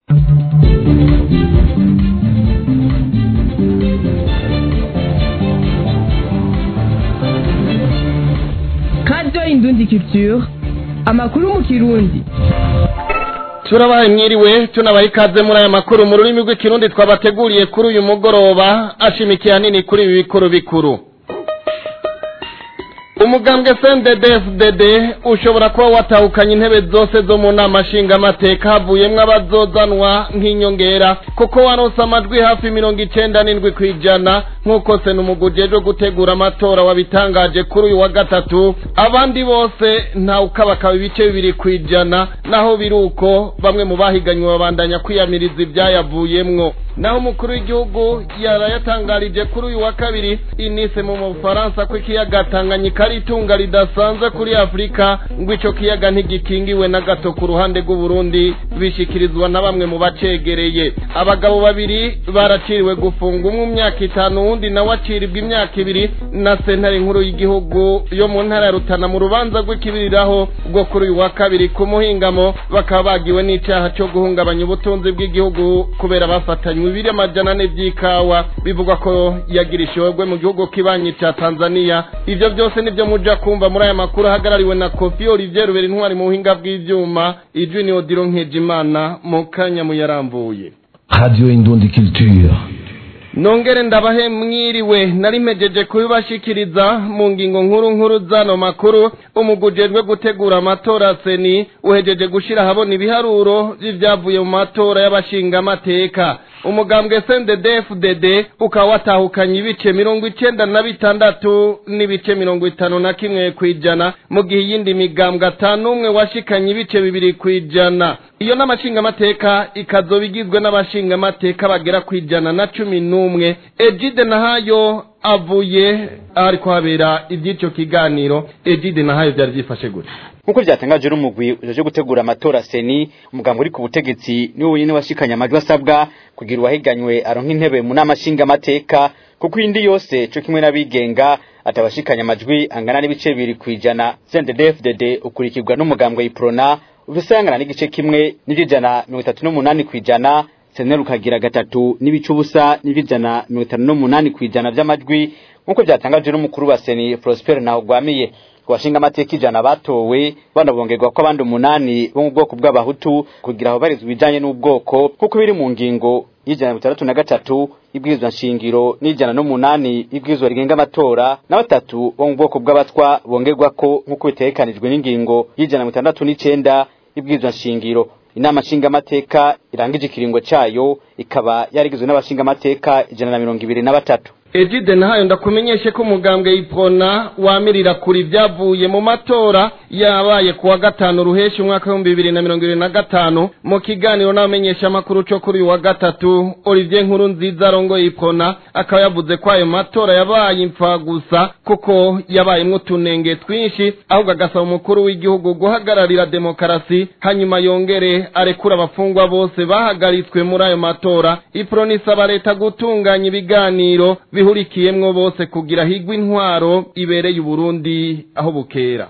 radio indundi culture amakuru mu kirundi turabaye mwiriwe tunabaye ikaze muri aya makuru mu rurimi rw'ikirundi twabateguriye kuri uyu mugoroba ashimikiye hanini kuri ibi bikuru bikuru umugambwe CNDD-FDD ushobora kuba watahukanye intebe zose zo mu nama nshingamateka havuyemwo abazozanwa nk'inyongera kuko waronse amajwi hafi mirongo icenda n'indwi kw'ijana nk'uko senumugu ujejwe gutegura amatora wabitangaje kuri uyu wa gatatu abandi bose ntawukabakaba ibice bibiri kw'ijana naho biri uko bamwe mu bahiganywe babandanya kwiyamiriza ivyayavuyemwo naho umukuru w'igihugu yarayatangarije kuri uyu wa kabiri inise mu bufaransa ko ikiyaga tanganyika ari itunga ridasanzwe kuri afurika ngo ico kiyaga ntigikingiwe na gato ku ruhande rw'uburundi bishikirizwa na bamwe mu bacegereye abagabo babiri baraciriwe gufunga umwe imyaka itanu uwundi nawe aciribwa imyaka ibiri na sentare nkuru y'igihugu yo mu ntara ya rutana mu rubanza rw'ikibiriraho rwo kuri uyu wa kabiri ku muhingamo bakaba bagiwe n'icaha co guhungabanya ubutunzi bw'igihugu kubera bafatanywe ibiri amajana ane vy'ikawa bivugwa ko yagira ishorwe mu gihugu kibanyi ca tanzania ivyo vyose nivyo muja kumva muri aya makuru ahagarariwe na kofi olivier rubera intwari mu buhinga bw'ivyuma ijwi ni odiro nkejimana mu kanya muyaramvuye radio indundi culture nongere ndabahe mwiriwe nari mpejeje kubibashikiriza mu ngingo nkuru nkuru zano makuru umugujejwe gutegura amatora seni uhejeje gushira ahabona ibiharuro vy'ivyavuye mu matora y'abashingamateka umugambwe CNDD-FDD ukaba watahukanye ibice mirongo icenda na bitandatu n'ibice mirongo itanu na kimwe kw'ijana mu gihe iyindi migambwe atanu umwe washikanye ibice bibiri kw'ijana iyo n'amashingamateka ikazoba igizwe n'abashingamateka bagera kw'ijana na cumi n'umwe ejide nahayo avuye ariko habera iby'ico kiganiro ejide nahayo vyari vyifashe gute nkuko byatangaje n'umugwi uje gutegura amatora seni umugambo uri ku butegetsi niwo wenyine washikanye amajwi asabwa kugira uwahiganywe aronka intebe mu nama nshingamateka kuko indi yose co kimwe n'abigenga atabashikanye amajwi angana n'ibice bibiri kw'ijana CNDD-FDD ukurikirwa n'umugambwe iprona ufise angana n'igice kimwe n'ivy'ijana mirongo itatu n'umunani kw'ijana seneri ukagira gatatu n'ibice ubusa n'ivy'ijana mirongo itanu n'umunani kw'ijana vy'amajwi nk'uko vyatangajwe n'umukuru wa seni prosper ntawugwamiye washinga amateka ijana batowe banabongerwa ko abandi umunani bo mu bwoko bw'abahutu kugira aho barizwa ibijanye n'ubwoko kuko biri mu ngingo y'ijana mirongo itandatu na gatatu ibwirizwa nshingiro n'ijana n'umunani ibwirizwa rigenga amatora na batatu bo mu bwoko bw'abatwa bongerwa ko nk'uko bitegekanijwe n'ingingo y'ijana mirongo itandatu n'icenda ibwirizwa nshingiro inama nshingamateka irangije ikiringo cayo ikaba yarigizwe n'abashingamateka ijana na mirongo ibiri na batatu ejide nahayo ndakumenyeshe ko umugambwe iprona wamirira kuri ibyavuye mu matora yabaye kuwa gatanu ruheshi umwaka w'ibihumbi bibiri na mirongo ibiri na gatanu mu kiganiro n'abamenyesha amakuru co kuri uyu wa gatatu olivier nkuru nziza arongoye iprona akaba yavuze ko ayo matora yabaye impfa gusa kuko yabayemwo utunenge twinshi ahubwo agasaba umukuru w'igihugu guhagararira demokarasi hanyuma yongere arekura abafungwa bose bahagaritswe muri ayo matora iprona isaba leta gutunganya ibiganiro bihurikiyemwo bose kugira higwe intwaro ibereye uburundi aho bukera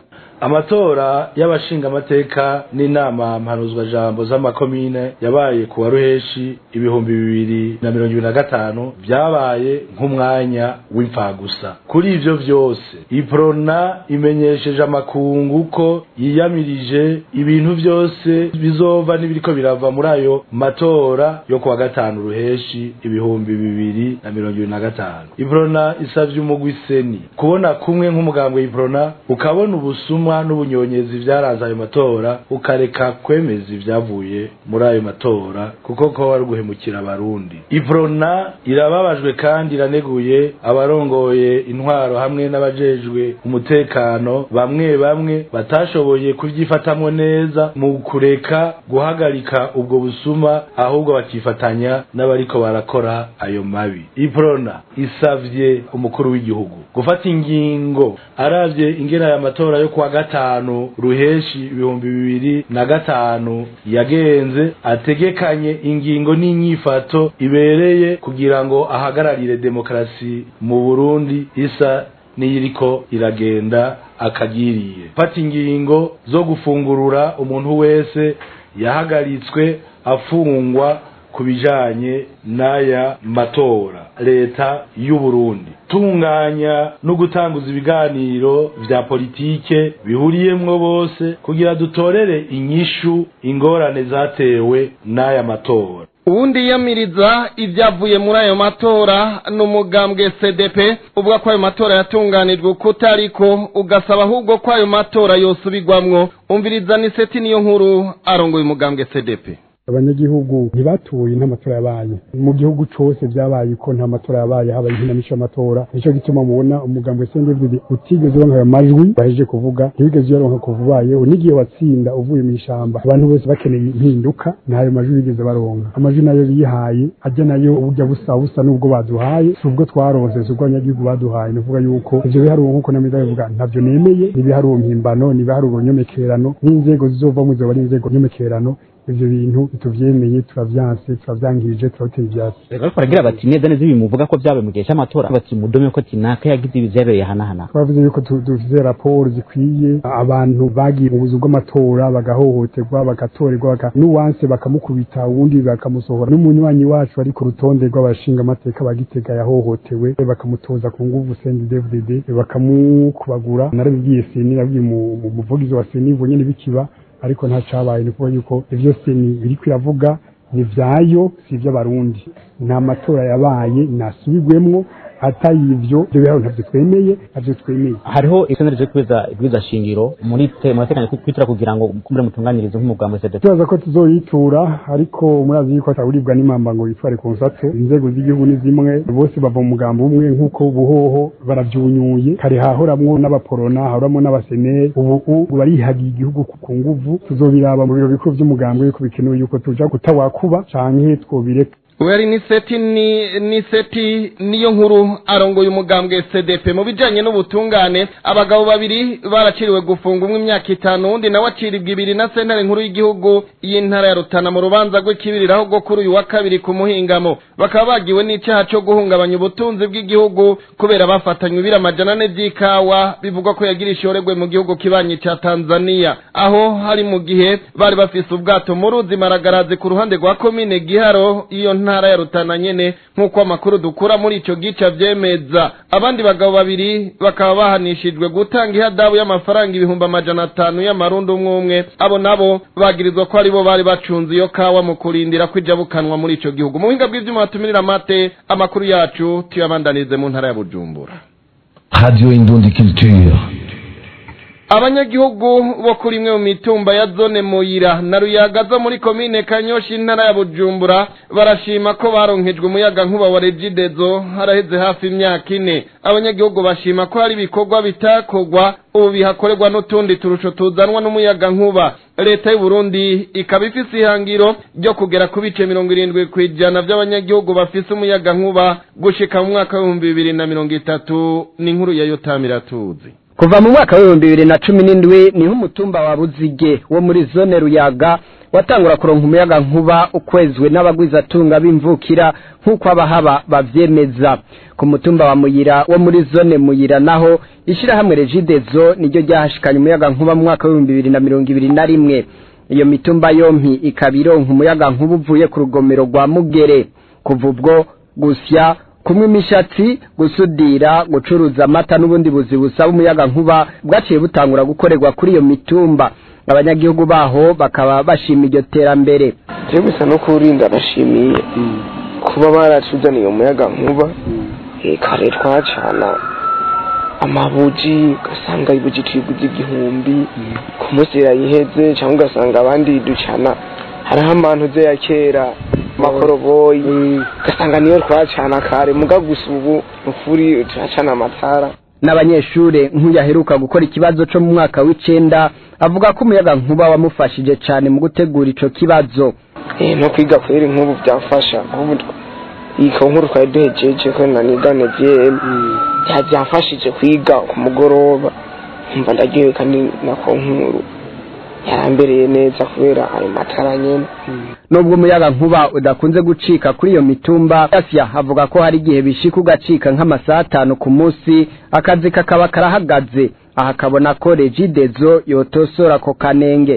amatora y'abashingamateka n'inama mpanuzwa jambo z'amakomine yabaye ku wa ruheshi ibihumbi bibiri na mirongo ibiri na gatanu vyabaye nk'umwanya w'imfagusa kuri ivyo vyose iprona imenyesheje amakungu ko yiyamirije ibintu vyose bizova n'ibiriko birava muri ayo matora yo ku wa gatanu ruheshi ibihumbi bibiri na mirongo ibiri na gatanu iprona isavye umugwi seni kubona kumwe nk'umugambwe iprona ukabona ubusuma n'ubunyonyezi vyaranze ayo matora ukareka kwemeza ivyavuye muri ayo matora kuko ko wari guhemukira abarundi iprona irababajwe kandi iraneguye abarongoye intwaro hamwe n'abajejwe umutekano bamwe bamwe batashoboye kuvyifatamwo neza mu kureka guhagarika ubwo busuma ahubwo bakifatanya n'abariko barakora ayo mabi iprona isavye umukuru w'igihugu gufata ingingo aravye ingena aya matora yo kuwa gatanu ruheshi ibihumbi bibiri na gatanu yagenze ategekanye ingingo n'inyifato ibereye kugira ngo ahagararire demokarasi mu Burundi isa n'iyiriko iragenda akagiriye fata ingingo zo gufungurura umuntu wese yahagaritswe afungwa ku bijanye n'aya matora leta y'u Burundi tunganya no gutanguza ibiganiro vya politike bihuriyemwo bose kugira dutorere inyishu ingorane zatewe n'aya matora uwundi yiyamiriza ibyavuye muri ayo matora ni umugambwe cdp uvuga ko ayo matora yatunganijwe kutariko ugasaba ahubwo ko ayo matora yosubirwamwo umviriza ni seti niyo nkuru arongoye umugambwe cdp abanyagihugu ntibatuye nta matora yabaye mu gihugu cose vyabaye ko nta matora yabaye habaye inkinamico y'amatora nico gituma mubona umugambo sendevide utigeze uronka ayo majwi bahejeje kuvuga ntiwigeze uyaronka kuva ubayeho n'igihe watsinda uvuye mw'ishamba abantu bose bakeneye impinduka ntayo majwi bigeze baronka amajwi nayo bihaye ajya nayo uburyo busa busa n'ubwo baduhaye si ubwo twaronse si ubwo abanyagihugu baduhaye ni ukuvuga yuko ivyo biharuro nk'uko namwe ndabivuga ntavyo nemeye ni ibiharuro mpimbano ni ibiharuro nyomekerano n'inzego zizovamwo zizoba ari inzego nyomekerano ivyo bintu tuvyemeye turavyanse turavyangirije turabitera ivyatsi ariko baragira bati neza neza ibi muvuga ko vyabaye mu gihe c'amatora bati mudome ko tinaka yagize ibi vyabereye hanahana twavuze yuko tu- dufise raporo zikwiye abantu bagiye mu buzu bw'amatora bagahohoterwa bagatorerwa baka n'uwanse bakamukubita uwundi bakamusohora n'umunywanyi wacu ari ku rutonde rw'abashinga amateka bagitega yahohotewe bakamutoza ku nguvu CNDD-FDD bakamukubagura narabibwiye seni nabwiye mu- mu- umuvugizi wa seni ivyo nyene bikiba ariko nta cabaye ni ukuvuga yuko ivyo seni biriko iravuga ni vyayo si ivy'abarundi nta matora yabaye nasubirwemwo atari ivyo ivyo biharuro ntavyo twemeye ntavyo twemeye hariho isonero ryo kwiza ibwiza shingiro muri te muratekanya kwitura kugira ngo kumure mutunganirize nk'umugambo cdp tubaza ko tuzoyitura ariko murazi yuko atawuribwa n'imamba ngo yitware ku nsatse inzego z'igihugu ni zimwe bose bava mu mugambo umwe nk'uko buhoho baravyunyuye kare hahoramwo n'abaporona hahoramwo n'abaseneri ubu ubu barihagiye igihugu ku- ku nguvu tuzobiraba mu biro bikuru vy'umugambi yuko bikenewe yuko tuja gutawakuba canke twobireka uyu ari ni seti ni ni seti niyo nkuru arongoye umugambwe cdp mu bijanye n'ubutungane abagabo babiri baraciriwe gufunga umwe imyaka itanu undi nawe aciribwa ibiri na sentare nkuru y'igihugu y'intara ya rutana mu rubanza rw'ikibiriraho rwo kuri uyu wa kabiri ku muhingamo bakaba bagiwe n'icyaha cyo guhungabanya ubutunzi bw'igihugu kubera bafatanywe ibiri amajana ane by'ikawa bivugwa ko yagira ishorerwe mu gihugu kibanyi ca tanzania aho hari mu gihe bari bafise ubwato mu ruzi maragarazi ku ruhande rwa komine giharo iyo ntara ya rutana nyene nk'uko amakuru dukura muri ico gice avyemeza abandi bagabo babiri bakaba bahanishijwe gutanga ihadabu y'amafaranga ibihumbi amajana atanu y'amarundi umwe umwe abo nabo bagirizwa ko aribo bari bacunze iyo kawa mu kurindira ko ijabukanwa muri ico gihugu mu buhinga bw'ivyuma batumirira amate amakuru yacu tuyabandanize mu ntara ya bujumbura Radio Indundi Culture. abanyagihugu bo kuri imwe mu mitumba ya zone muyira na ruyaga zo muri komine kanyoshi intara ya bujumbura barashima ko baronkejwe umuyaga nkuba wa regidezo haraheze hafi imyaka ine abanyagihugu bashima ko hari ibikorwa bitakorwa ubu bihakorerwa n'utundi turusho tuzanwa n'umuyaga nkuba leta y'u Burundi ikaba ifise ihangiro ryo kugera ku bice mirongo irindwi ku ijana by'abanyagihugu bafise umuyaga nkuba gushika mu mwaka w'ibihumbi bibiri na mirongo itatu ni inkuru ya yotamira tuzi kuva mu mwaka w'ibihumbi bibiri na cumi n'indwi niho umutumba wa buzige wo muri zone ruyaga watangura kuronka umuyaga nkuba ukwezwe n'abagwizatunga b'imvukira nk'uko abahaba bavyemeza ku mutumba wa muyira wo muri zone muyira naho ishirahamwe regidezo niryo ryahashikanye umuyaga nkuba mu mwaka w'ibihumbi bibiri na mirongo ibiri na rimwe iyo mitumba yompi ikaba ironka umuyaga nkuba uvuye ku rugomero rwa mugere kuva ubwo gusya kumwe imishatsi gusudira gucuruza amata n'ubundi buzi busaba umuyaga nkuba bwaciye butangura gukorerwa kuri iyo mitumba abanyagihugu baho bakaba bashima iryo terambere je gusa no kurinda bashimiye kuba baratuzaniye umuyaga nkuba eh, kare twacana amabuji ugasanga ibuji tuyiguze igihumbi ku munsi yayiheze cyangwa ugasanga abandi ducana hariho abantu ze ya kera amakoroboyi ugasanga niyo twacana kare muga gusa ubu ukuri turacana amatara n'abanyeshure nk'uyaheruka gukora ikibazo co mu mwaka w'icenda avuga ko umuyaga nkuba wamufashije cane mu gutegura ico kibazo eh, no kwiga kweri nk'ubu byafasha nk'ubu iyi nkuru twari duhejeje ko nanigane vyem byamfashije kwiga ku mugoroba nkumva ndagiwe kandi nako nkuru yarambereye neza kubera ayo matara nyene nubwo umuyaga nkuba udakunze gucika kuri iyo mitumba yasya avuga ko hari igihe bishika ugacika nk'amasaha atanu ku munsi akazi kakaba karahagaze aha akabona ko regidezo yotosora ako kanenge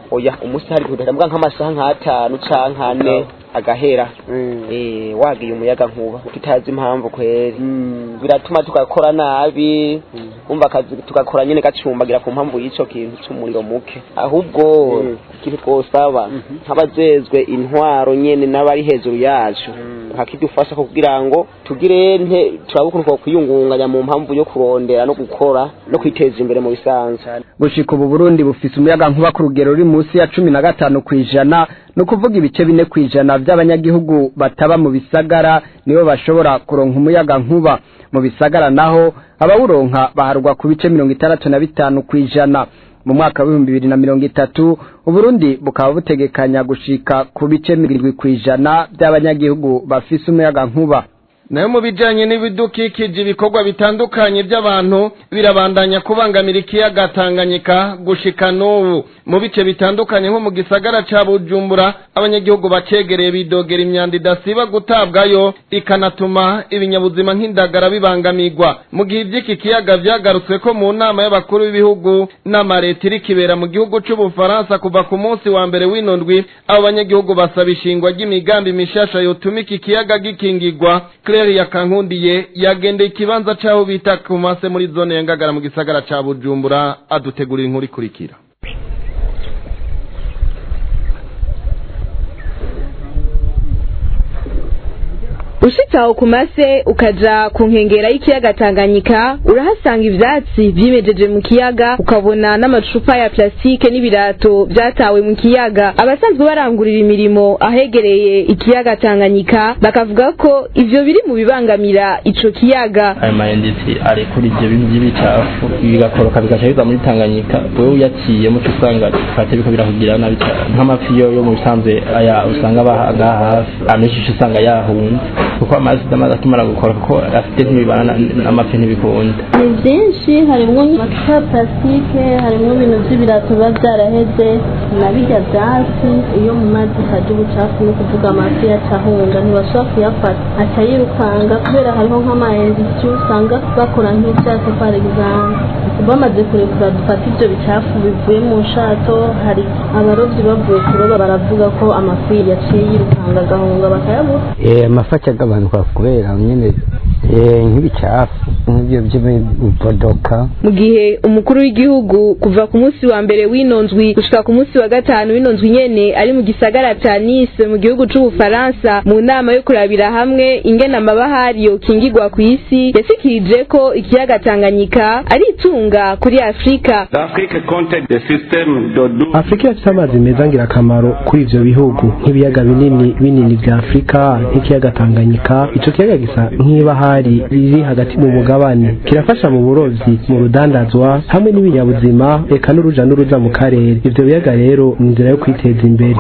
oya umunsi hari kudahera mbwa nk'amasaha nk'atanu canke ane agahera eh wagiye umuyaga nkuba tutazi impamvu kweri biratuma tugakora nabi umva akazi tugakora nyene gacumbagira ku mpamvu y'ico kintu c'umuriro muke ahubwo ikintu twosaba nk'abajejwe intwaro nyene n'abari hejuru yacu bakidufasha kugira ngo tugire nte turabe ukuntu twokwiyungunganya mu mpamvu yo kurondera no gukora no kwiteza imbere mu bisanzwe gushika ubu Burundi bufise umuyaga nkuba ku rugero ruri munsi ya cumi na gatanu kw'ijana ni ukuvuga ibice bine kw'ijana by'abanyagihugu bataba mu bisagara nibo bashobora kuronka umuyaga nkuba mu bisagara naho abawuronka baharwa ku bice mirongo itandatu na bitanu kw'ijana mu mwaka w'ibihumbi bibiri na mirongo itatu uburundi bukaba butegekanya gushika ku bice mirongo irindwi kw'ijana by'abanyagihugu bafise umuyaga nkuba nayo mu bijanye n'ibidukikije ibikorwa bitandukanye by'abantu birabandanya kubangamira ikiyaga Tanganyika gushika n'ubu mu bice bitandukanye nko mu gisagara ca Bujumbura abanyagihugu bacegereye bidogera imyanda idasiba gutabwayo ikanatuma ibinyabuzima nk'indagara bibangamirwa mu gihe ivy'iki kiyaga vyagarutswe ko mu nama y'abakuru b'ibihugu n'amareta iri kibera mu gihugu c'ubufaransa kuva ku munsi wa mbere w'ino ndwi abo banyagihugu basaba ishingwa ry'imigambi mishasha yotuma iki kiyaga gikingirwa Claire yakankundiye yagendeye ikibanza caho bita kumase muri zone ya Ngagara mu gisagara ca Bujumbura adutegurira inkuru ikurikira ushitse aho ku mase ukaja ku nkengera y'ikiyaga Tanganyika urahasanga ivyatsi vyimejeje mu kiyaga ukabona n'amacupa ya plastike n'ibirato vyatawe mu kiyaga abasanzwe barangurira imirimo ahegereye ikiyaga Tanganyika bakavuga ko ivyo biri mu bibangamira ico kiyaga ayo mayenditsi arekura ivyo bintu vy'ibicafu bigakoroka bigaca biza muri Tanganyika wewe uyaciye muco usanga fate biko birakugira nabi cane nk'amafi yo yo mu bisanzwe aya usanga bahaga hafi amenshi usanga yahunze kuko amazi amazi akimara gukora kuko afite ntibibana n'amafi ntibikunda ni byinshi harimo amacupa ya plastique harimo ibintu by'ibirato biba byaraheze na birya byatsi iyo mu mazi haje ubucafu ni ukuvuga amafi yacahunga ntibashobora kuyafata aca yirukanga kubera hariho nk'amayendisi usanga bakora nk'ibyato kwa example bamaze kurekura dufata ibyo bicafu bivuye mu nshato hari abarobyi bavuye kuroba baravuga ko amafi yaciye yirukanga agahunga bakayabura amafi agabanuka kubera nyine nk'ibicafu nk'ibyo by'imibodoka mu gihe umukuru w'igihugu kuva ku munsi wa mbere w'inonzwi gushika ku munsi wa gatanu w'inonzwi nyene ari mu gisagara ca Nice mu gihugu c'ubufaransa mu nama yo kurabira hamwe ingene amabahari yokingirwa ku isi yasikirije ko ikiyaga Tanganyika ari itunga kuri Afrika Afrika ifite amazi meza ngirakamaro kuri ivyo bihugu nk'ibiyaga binini binini vya Afrika nk'ikiyaga Tanganyika ico kiyaga gisa nk'ibahari riri hagati mu mugabane kirafasha mu burovyi mu rudandazwa hamwe n'ibinyabuzima eka n'uruja n'uruza mu karere ivyo biyaga rero ni inzira yo kwiteza imbere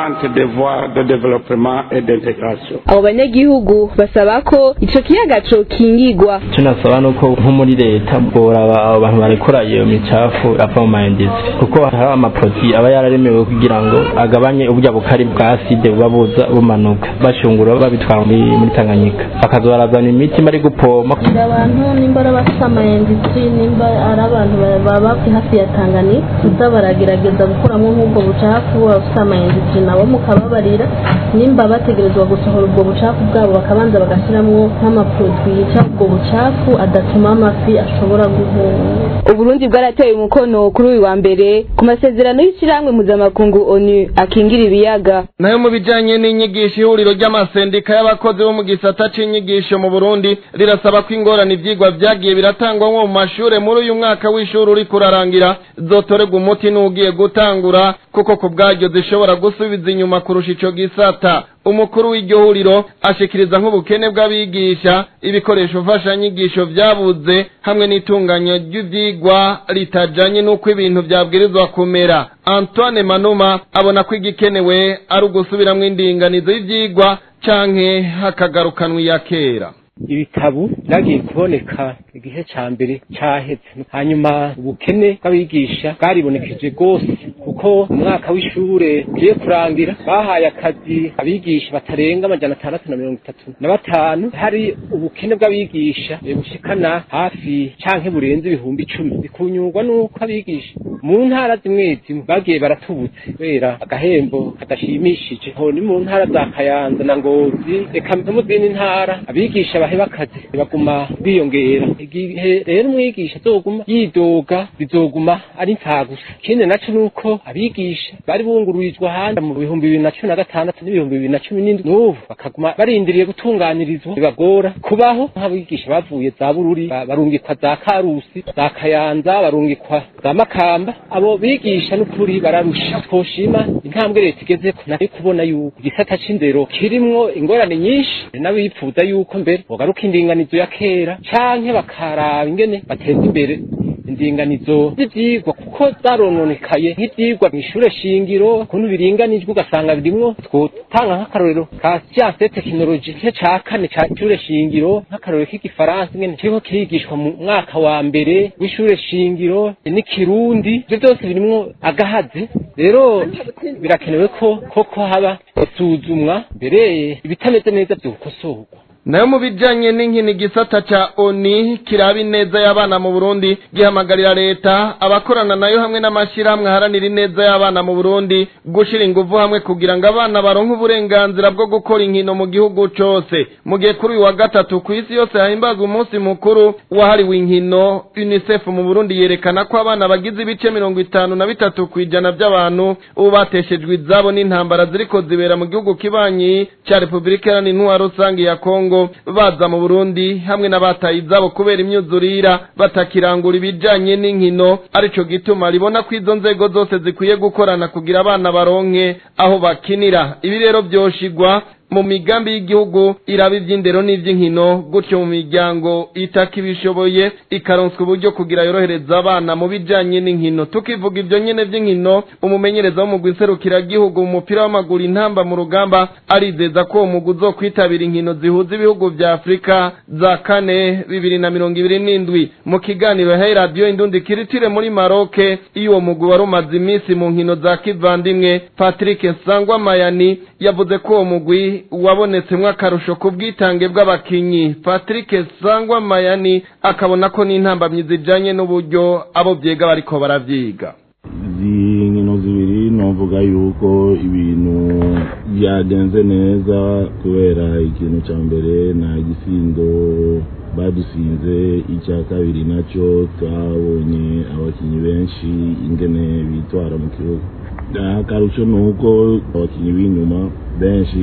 abo banyagihugu basaba ko ico kiyaga cokingirwa icyo nasaba ni uko nko muri leta boraba abo bantu barekura iyo micafu ava mu mayendisi kuko hari amaproti aba yararemewe kugira ngo agabanye uburya bukari bwa aside buba buza bumanuka bashungura babitwara muri tanganyika bakaza barazana imiti bari gupoma abantu nimba ari abafite amayendisi nimba ari abantu baba hafi ya tanganyika kuza baragerageza gukuramo nk'ubwo bucafu abafite amayendisi nabo mukababarira nimba bategerezwa gusohora ubwo bucafu bwabo bakabanza bagashyiramo nk'amaproduwi yica ubwo bucafu adatuma amafi ashobora guhunga uburundi bwarateye umukono kuri uyu wa mbere ku masezerano y'ishyirahamwe mpuzamakungu onu akingira ibiyaga nayo mu bijanye n'inyigisho ihuriro ry'amasendika y'abakozi bo mu gisata c'inyigisho mu burundi rirasaba ko ingorane ivyigwa vyagiye biratangwa nko mu mashure muri uyu mwaka w'ishuri uri kurarangira zotorerwa umuti n'ugiye gutangura kuko ku bwaryo zishobora gusubiza inyuma kurusha ico gisata umukuru w'iryo huriro ashikiriza nk'ubukene bw'abigisha ibikoresho mfashanyigisho vyabuze hamwe n'itunganya ry'ivyigwa ritajanye n'uko ibintu vyabwirizwa kumera antoine manuma abona ko igikenewe ari ugusubiramwo indinganizo y'ivyigwa canke hakagarukanwa iya kera ibitabo byagiye kuboneka igihe ca mbere caheze hanyuma ubukene bw'abigisha bwaribonekeje rwose kuko mu mwaka w'ishure ugiye kurangira bahaye akazi abigisha batarenga amajana atandatu na mirongo itatu na batanu hari ubukene bw'abigisha bushikana hafi canke burenze ibihumbi icumi bikunyurwa n'uko abigisha mu ntara zimwe zimwe bagiye baratubutse kubera agahembo kadashimishije ho ni mu ntara za kayanza na ngozi reka no mu zindi ntara abigisha baheba akazi baguma biyongera igihe rero umwigisha azoguma yidoga bizoguma ari gusa ikindi naco nuko abigisha bari bungururizwa ahandi mu bihumbi bibiri na cumi na gatandatu n'ibihumbi bibiri na cumi n'indwi n'ubu bakaguma barindiriye gutunganirizwa bibagora kubaho nk'abigisha bavuye za bururi ba- barungikwa za karusi za kayanza barungikwa za makamba abo bigisha n'ukuri bararusha twoshima intambwe leta igezeko nari kubona yuko igisata c'indero kirimwo ingorane nyinshi n'abipfuza yuko mbere bogaruka indinganizo ya kera canke bakaraba ingene bateza imbere indinganizo z'ivyigwa kuko zarononekaye nk'ivyigwa mw'ishure shingiro ukuntu biringanijwe ugasanga birimwo twotanga nk'akarorero ka siyanse de tekinoloji igice ca kane ca ishure shingiro nk'akarorero k'igifaransa ingene kiriko kirigishwa mu mwaka wa mbere w'ishure shingiro n'ikirundi ivyo vyose birimwo agahazi rero birakenewe ko koko haba isuzumwa mbere ibitameze neza vyokosorwa nayo mu bijanye n'inkino igisata ca oni kiraba ineza y'abana mu burundi gihamagarira leta abakorana nayo hamwe n'amashyirahamwe aharanira ineza y'abana mu burundi gushira inguvu hamwe kugira ngo abana baronke uburenganzira bwo gukora inkino mu gihugu cose mu gihe kuri uyu wa gatatu ku isi yose hahimbazwa umunsi mukuru wahariwe inkino unicef mu burundi yerekana ko abana bagize ibice mirongo itanu na bitatu ku ijana by'abantu ubu bateshejwe izabo n'intambara ziriko zibera mu gihugu kibanyi ca repubulika iharanira intwaro rusange ya kongo baza mu burundi hamwe n'abataye izabo kubera imyuzurira batakirangura ibijanye n'inkino arico gituma ribona ko izo nzego zose zikwiye gukorana kugira abana baronke aho bakinira ibi rero vyoshigwa mu migambi y'igihugu iraba ivy'indero n'ivy'inkino gutyo mu miryango itaka ibishoboye ikaronswa uburyo kugira yorohereza abana mu bijanye n'inkino tukivuga ivyo nyene vy'inkino umumenyereza w'umugwi nserukiragihugu mu mupira w'amaguru intamba mu rugamba arizeza ko uwo mugwi uzokwitabira inkino zihuza ibihugu vya afurika za kane bibiri na mirongo ibiri n'indwi mu kiganiro yahaye radiyo indundi kiritire muri maroke iyo uwo mugwi wari umaze iminsi mu nkino za kivandimwe patrick nsangwa mayani yavuze ko uwo mugwi wabonetsemwo akarusho ku bwitange bw'abakinyi patrick sangwa mayani akabona ko n'intambamyi zijanye n'uburyo abo vyiga bariko baravyiga izi nkino zibiri novuga yuko ibintu byagenze neza kubera ikintu cya mbere nta gisindo badusinze icya kabiri nacyo twabonye abakinnyi benshi ingene bitwara mu kibuga akarusho ni uko abakinnyi b'inyuma benshi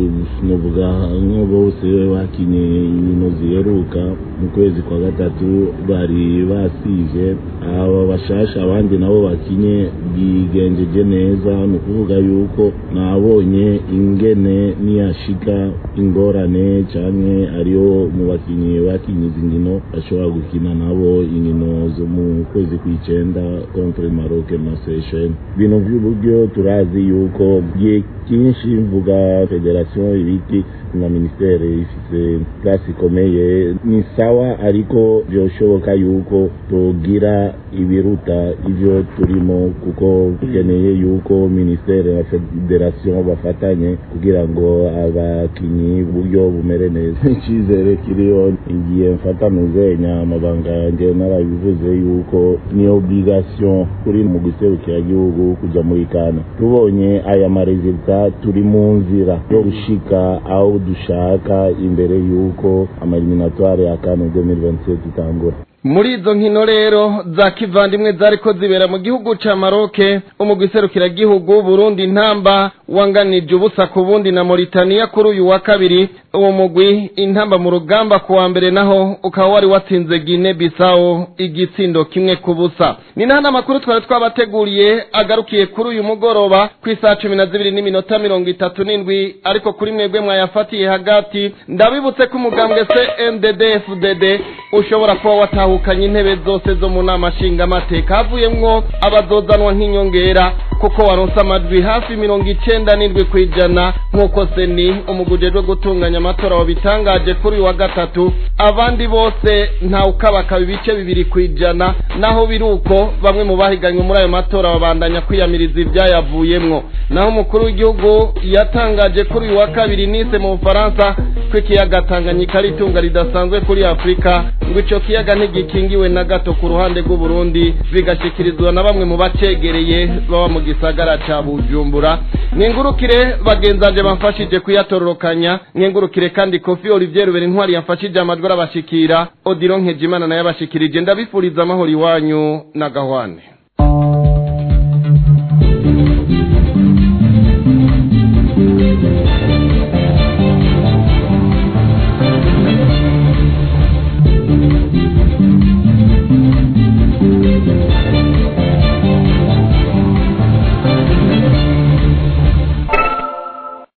nuvuga nko bose bakinye inkino ziheruka mu kwezi kwa gatatu bari basivye aba bashasha abandi nabo bakinye bigenjeje neza ni ukuvuga yuko nabonye ingene niyashika ingorane canke ariyo mu bakinyi bakinye izi nkino bashobora gukina nabo inkino zo mu kwezi kw'icenda contre Maroc na Seychelles ibintu vy'uburyo turazi yuko gihe cyinshi mvuga federation ibiki na ministere ifise place ikomeye ni sawa ariko byoshoboka yuko togira ibiruta ivyo turimo kuko dukeneye yuko ministere na federation bafatanye kugira ngo abakinyi uburyo bumere neza icyizere kiriho igihe mfata muzenya amabanga yanjye narabivuze yuko ni obligation kuri mu gihugu kuja muri kana tubonye aya maresulta turi mu nzira yo gushika aho dushaka imbere y'uko amaeliminatoire ya kane 2027 itangura muri izo nkino rero za kivandimwe zariko zibera mu gihugu ca maroke umugwi serukiragihugu burundi ntamba wanganije ubusa ku bundi na Mauritania kuri uyu wa kabiri uwo mugwi intamba mu rugamba ku wa mbere naho ukaba wari watsinze Guinea Bissau igitsindo kimwe ku busa ni naho n'amakuru twari twabateguriye agarukiye kuri uyu mugoroba ku isaha cumi na zibiri n'iminota mirongo itatu n'indwi ariko kuri mwebwe mwayafatiye hagati ndabibutse ko umugambwe CNDD FDD ushobora kuba watahukanye intebe zose zo mu nama nshingamateka havuyemwo abazozanwa nk'inyongera kuko waronse amajwi hafi mirongo icenda n'indwi kw'ijana nk'uko seni umugujejwe gutunganya matora wabitangaje kuri uyu wa gatatu abandi bose ntawukabakaba ibice bibiri ku ijana naho biri uko bamwe mu bahiganywe muri ayo matora babandanya kwiyamiriza ibyayavuyemwo naho umukuru w'igihugu yatangaje kuri uyu wa kabiri nise mu bufaransa ko ikiyaga tanganyika ari itunga ridasanzwe kuri afurika ngo ico kiyaga ntigikingiwe na gato ku ruhande rw'uburundi bigashikirizwa na bamwe mu bacegereye baba mu gisagara ca bujumbura nkengurukire bagenzanje bamfashije kuyatororokanya nkengurukire kandi kofi olivier rubera intwari yamfashije amajwi arabashikira odiro nkejimana nayo abashikirije ndabifuriza amahoro iwanyu na gahwane